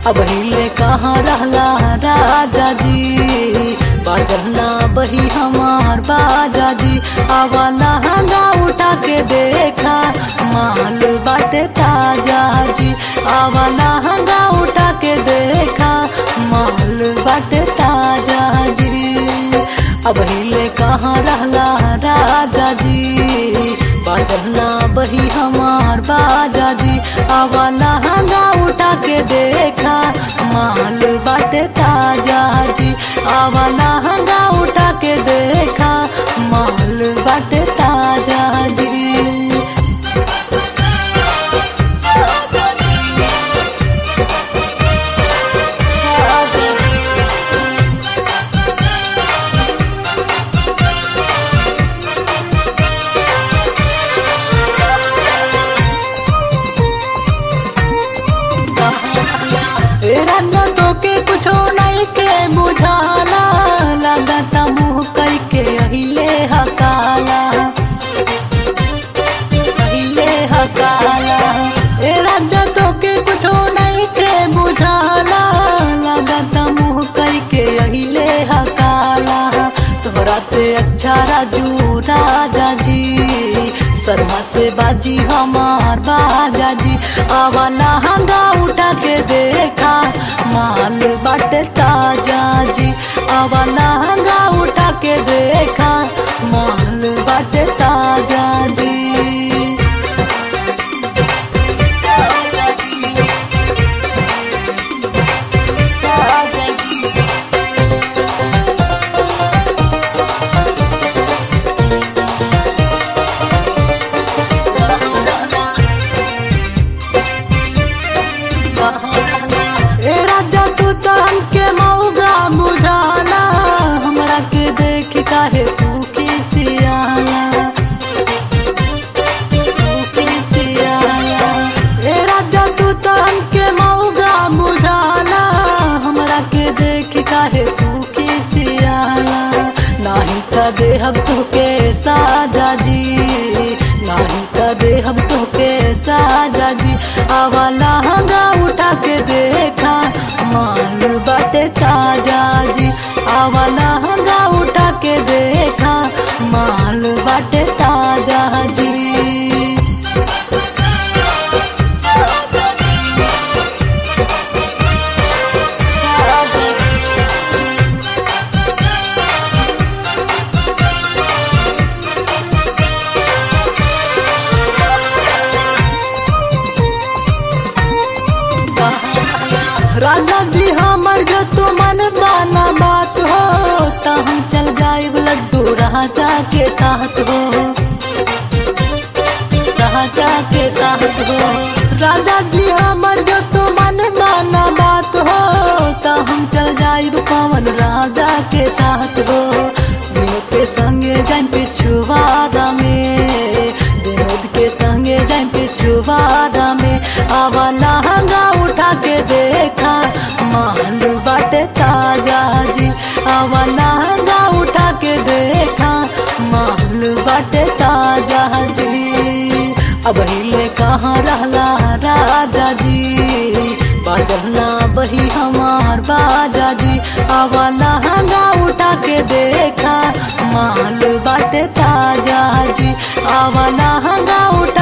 अब हिले कहाँ रहला राजा जी बाजना बही हमार बाजा जी आवा लहंगा उठा के देखा माल बाटे ताजा जी आवा लहंगा उठा के देखा माल बाटे ताजा जी अब हिले कहाँ रहला राजा जी बाजना बही हमार बाजा जी आवा लहंगा उठा के देखा माल बाटे ताजा जी आवा लहंगा उठा के देखा माल बाटे ताजा जी रंगा तो के कुछो नहीं के बुझाला लगाता मुँह कई के अहिले हकाला अहिले हकाला ए राजा तो के कुछो नहीं के बुझाला लगाता मुँह कई के अहिले हकाला तोहरा से अच्छा राजू राजा जी शर्मा से बाजी हमार बाजा जी आवा लहंगा उठा के देखा माल बाटे ताजा जी आवा लहंगा उठा के देखा माल बाटे ताजा जी ए राजा तू तो हमके मौगा बुझाला हमरा के देख काहे तू खिसियाला तू खिसियाला ए राजा तू तो हमके मौगा बुझाला हमरा के देख काहे तू खिसियाला नाही त देहब तुके साजा जी नाही त देहब तुके साजा जी आवा लहंगा उठा के देखा मान बाटे ताजा जी आवा लहंगा उठा के देखा माल बाटे ताजा जी राजा जी हमर जो तू मन माना बात हो त हम चल जाइब लड्डू राजा के साथ हो राजा के साथ हो राजा जी हमर जो तू मन माना बात हो त हम चल जाइब पवन राजा के साथ हो विनोद के संगे जाइन पिछुवादा में विनोद के संगे जाइन पिछुवादा में आवा लहंगा उठा के देखा मान बाटे ताजा जी आवा लहंगा उठा के देखा मान बाटे ताजा जी अब हिले कहाँ रहला राजा जी बाजना बही हमार बाजा जी आवा लहंगा उठा के देखा माल बाटे ताजा जी आवा लहंगा उठा